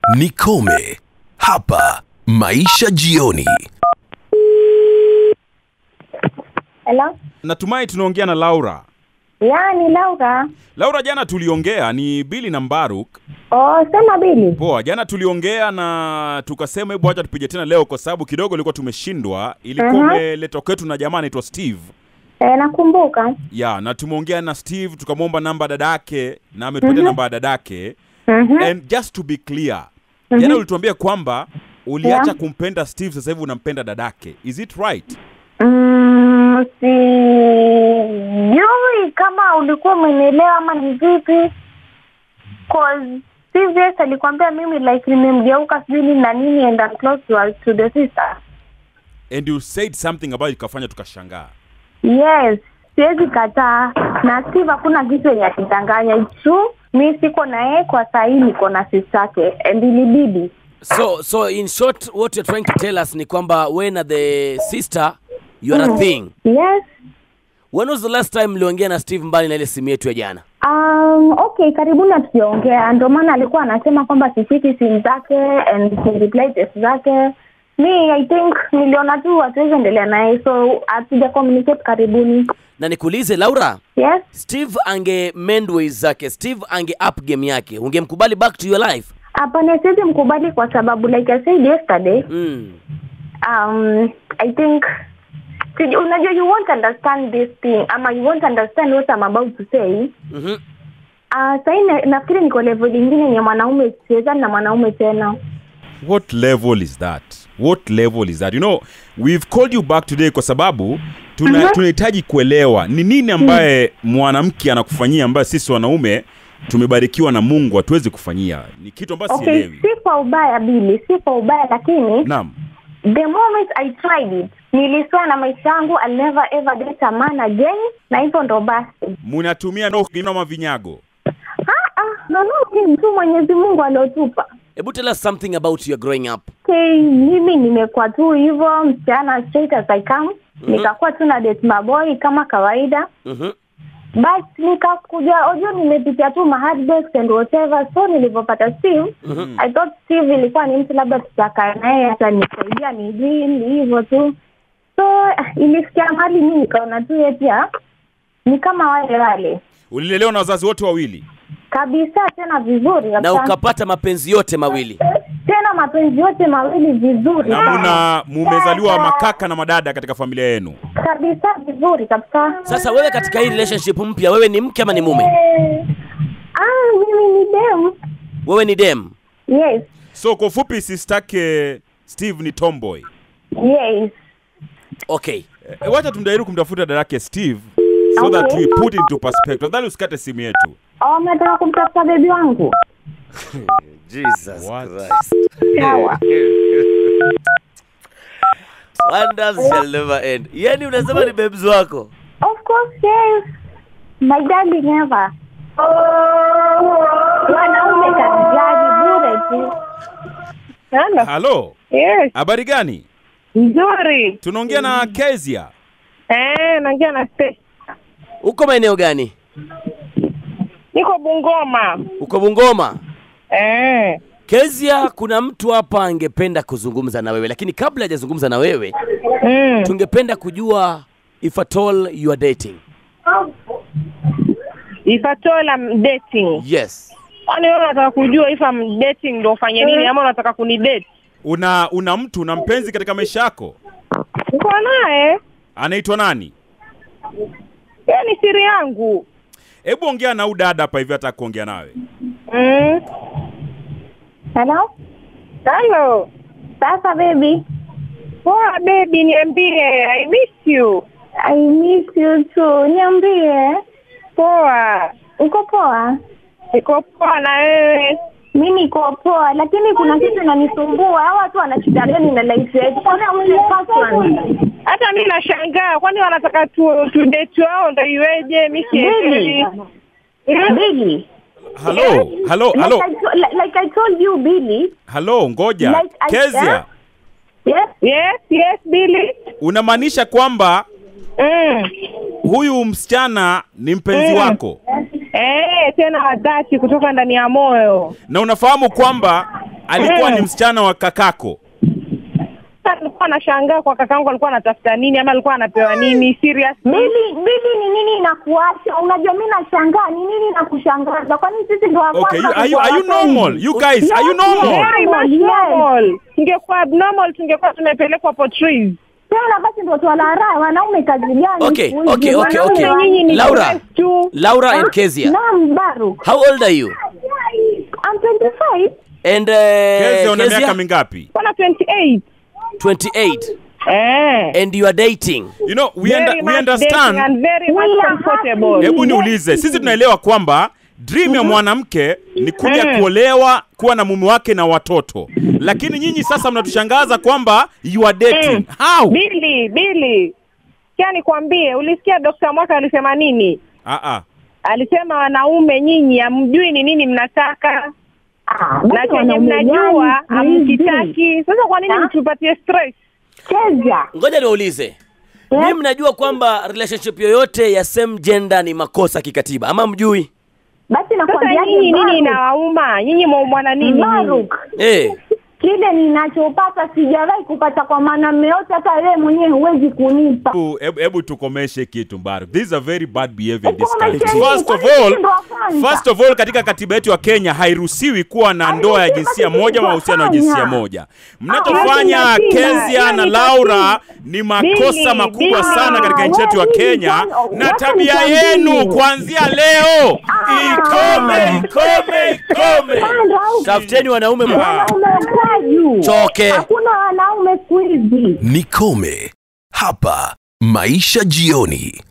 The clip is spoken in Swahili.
Nikome hapa Maisha Jioni. Hello? Natumai tunaongea na Laura. Ya, ni Laura. Laura, jana tuliongea, ni Billy na Mbaruk. Oh, sema Bili. Poa, jana tuliongea na tukasema hebu acha tupige tena leo kwa sababu kidogo ilikuwa tumeshindwa. Ilikuwa Mhm. umeletwa kwetu na jamaa anaitwa Steve. Eh, nakumbuka. Ya, na tumeongea na Steve tukamwomba namba dadake na ametupatia namba ya dadake. Mhm. And just to be clear, jana ulituambia kwamba uliacha Yeah. kumpenda Steve, sasa hivi unampenda dadake. Is it right? Mm, sijui kama ulikuwa umenielewa ama ni vipi. Cause CVS alikwambia mimi like nimemgeuka sijui nini na nini and I'm close to, her- to the sister. And you said something ambayo ikafanya tukashangaa. Yes, siwezi kataa. Na Steve hakuna kitu yenye akidanganya. It's true. Mi siko na yeye kwa saa hii niko na sister yake and ilibidi. So, so in short, what you're trying to tell us ni kwamba we na the sister you are a thing. Yes. When was the last time mliongea na Steve mbali na ile simu yetu ya jana? Um, okay, karibuni hatujaongea. Ndio maana alikuwa anasema kwamba sifiki simu zake and reply text zake. Mi I think niliona tu hatuwezi endelea naye so hatuja communicate karibuni. Na nikuulize Laura, Yes. Steve ange mend ways zake, Steve ange up game yake, ungemkubali back to your life? Hapana, siwezi mkubali kwa sababu like I said yesterday, Mm. um, I think siji- unajua you won't understand this thing ama you won't understand what I'm about to say. Mhm. Uh, sahii na, nafikiri niko level ingine ni ya mwanaume, siwezani na mwanaume tena. What level is that? What level is that? You know, we've called you back today kwa sababu tuna, Mhm. tunahitaji kuelewa ni nini ambaye mwanamke anakufanyia ambaye sisi wanaume tumebarikiwa na Mungu hatuwezi kufanyia. Ni kitu ambacho Okay, sielewi. si kwa ubaya Bili, si kwa ubaya lakini Naam. the moment I tried it niliswa na maisha yangu I'll never ever date a man again, na hivyo ndo basi. Munatumia no kama vinyago. Ah, ah, no, no, ni tu Mwenyezi Mungu aliotupa. Hebu tell us something about your growing up. Okay, mimi nimekuwa tu hivyo msichana straight as I come. Nikakuwa tu na date maboy kama kawaida. Mhm. But nikakuja ojo nimepitia tu ma heartbreaks and whatever. So nilivyopata Steve, I thought Steve ilikuwa ni mtu labda tutakaa naye atanisaidia ni ni hivyo tu. So ah, ilifikia mahali mimi nikaona tu yeye pia ni kama wale wale Ulilelewa na wazazi wote wawili. kabisa, tena vizuri Na kabisa. ukapata mapenzi yote mawili. tena mapenzi yote mawili vizuri Na sana. muna mumezaliwa makaka na madada katika familia yenu. kabisa vizuri kabisa. Sasa wewe katika hii relationship mpya, wewe ni mke ama ni mume? Eh, ah, mimi ni dem. Wewe ni dem. Yes, So kwa ufupi sistake Steve ni tomboy. yes. Okay. E, wacha tumjaribu kumtafuta dadake Steve so that Okay. we put into perspective. Tafadhali usikate simu yetu. Oh, nataka kumtafuta bebi wangu. Jesus What? Christ. Sawa. Wonders shall never end. Yaani unasema ni babes wako. Of course, yes. My darling ever. Wanaume karijali bure tu. Hello. Halo, Yes, habari gani? nzuri. Tunaongea na Kezia. Eh, naongea na Steve. Uko maeneo gani? Niko Bungoma. Uko Bungoma? Eh. Kezia, kuna mtu hapa angependa kuzungumza na wewe, lakini kabla hajazungumza na wewe, Mm. tungependa kujua if at all you are dating. If at all I'm dating. Yes. Kwani wewe unataka kujua if I'm dating ndio ufanye nini ama unataka kunidate? Una una mtu una mpenzi katika maisha yako? Niko naye. Anaitwa nani? Hiyo ni siri yangu. Hebu ongea na huyu dada hapa hivi hata kuongea nawe. Mm. Hello? Hello. Sasa baby, Poa baby, niambie. I miss you. I miss you too. Niambie. Poa. Uko poa? Niko poa na wewe. Mi niko poa, lakini kuna kitu inanisumbua. Hawa watu wana shida gani na life yetu? Mbona wale person? Hata mimi nashangaa kwani wanataka tu, tu date wao ndio iweje? Mimi sielewi. Billy, Billy. Halo, halo, halo. Like I, to, like, like I told you Billy. Halo, ngoja. Like I- Kezia, Yes. Yes, yes, Billy. unamaanisha kwamba Mm. huyu msichana ni mpenzi Mm. wako Eh, tena wa dhati kutoka ndani ya moyo. na unafahamu kwamba alikuwa ni msichana wa kakako Sasa alikuwa anashangaa kwa kakangu alikuwa anatafuta nini ama alikuwa anapewa nini serious Bili bili ni nini inakuacha? Unajua mimi nashangaa ni nini inakushangaza? Kwani sisi ndo wa okay you, kwanza are, you, are you kujua normal you guys are you normal Very much Yes. normal. Tungekuwa abnormal tungekuwa tumepelekwa Portrees. Tena basi ndo twalaraha wanaume kazi gani? Okay, siku hizi? okay, okay, Wanaume okay. wa- Nyinyi ni Laura. stress tu. Laura and Kezia. Naam, Baruk. How old are you? I'm 25. And uh, Kezia una miaka Kezia? mingapi Bwana 28. 28. Eh. And you are dating. you know we, Very under, we much understand dating and very We much are comfortable. happy. hebu niulize sisi tunaelewa kwamba dream ya mwanamke ni kuja Mm. kuolewa kuwa na mume wake na watoto lakini nyinyi sasa mnatushangaza kwamba you are dating Mm. how Bili, Bili. Kia nikwambie, ulisikia Dr. Mwaka alisema nini? ah ah Alisema wanaume nyinyi hamjui ni nini mnataka Ah, na basi chenye wanaume mnajua gani hizi? hamkitaki. Sasa kwa nini Ah. mtupatie stress? Cheza. Ngoja niwaulize. Nyinyi mnajua kwamba relationship yoyote ya same gender ni makosa kikatiba ama mjui? Basi Sasa nakwambia nyinyi nini inawauma? Nyinyi mwaumwana nini? nyinyi? Baruk. Eh. Kile ninachopata sijawahi kupata kwa mwanamume yote, hata wewe mwenyewe huwezi kunipa. Hebu- hebu hebu tukomeshe kitu Mbaru. This is a very bad behavior in this Tukomeshe country. nini? First of Kwani all, sisi ndo wa kwanza? first of all katika katiba yetu ya Kenya hairuhusiwi kuwa na ndoa ya jinsia moja ama mahusiano ya jinsia moja. Mnachofanya Ah, hiyo ni Kezia katiba. na Hiyo ni Laura ni makosa Bili, makubwa Bili. sana katika nchi yetu ya Wewe Kenya ni kwani- na wacha tabia nikwambie. yenu kuanzia leo ikome ikome ikome. Panda huku. Tafuteni wanaume mwa- Wanaume kwaju. Choke. Hakuna wanaume siku hizi. Nikome hapa Maisha Jioni.